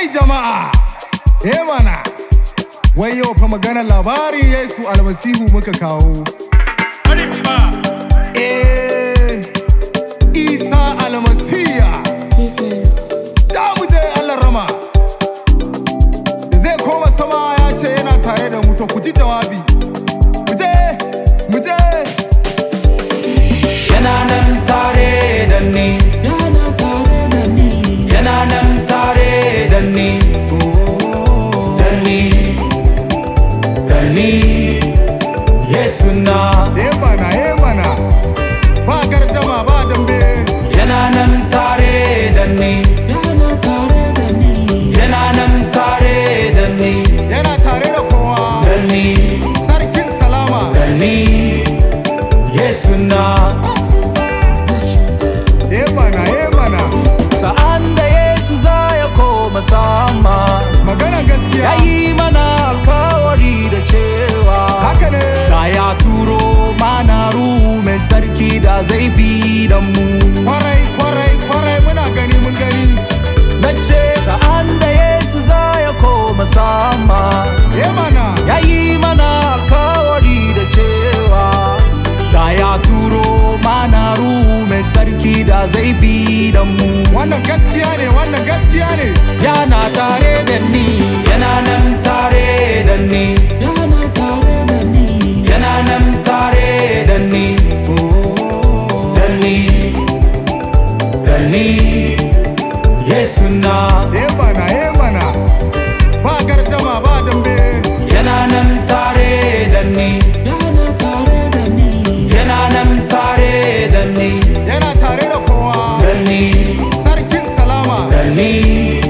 Kai jama'a, eh mana, wai yau fa magana labarin Yesu almasihu muka kawo. Eh, Isa almasiya, Seasons. da mu je Allah rama. Da zai koma sama ya ce yana tare da mu to ku ji jawabi. Mu je, mu je. yana nan tare da ni yana tare da ni yana nan tare da ni da ni da ni yesu na Eh mana, eh mana. Ba gardama ba dambe. yana nan tare da ni yana tare da ni yana nan tare da ni Yana tare da kowa. da ni Sarkin salama. da ni yesu na Eh mana, eh mana. sa'an da yesu za ya koma sama Magana gaskiya. ya yi mana alkawari da cewa Haka ne. za ya turo mana ruhu mai sarki da zai bi da mu Kwarai, kwarai, kwarai muna gani mun gani. na ce sa'an da yesu za ya koma sama Eh mana. ya yi mana alkawari da cewa za ya turo mana ruhu mai sarki da zai bi da mu Wannan gaskiya ne, wannan gaskiya ne. yana tare da ni yana nan tare da ni yana tare da ni yana nan tare da ni da ni da ni yesu na Eh mana, eh mana. Ba gardama ba dambe. yana nan tare da ni yana tare da ni yana nan tare da ni Yana tare da kowa. da ni Sarkin salama. da ni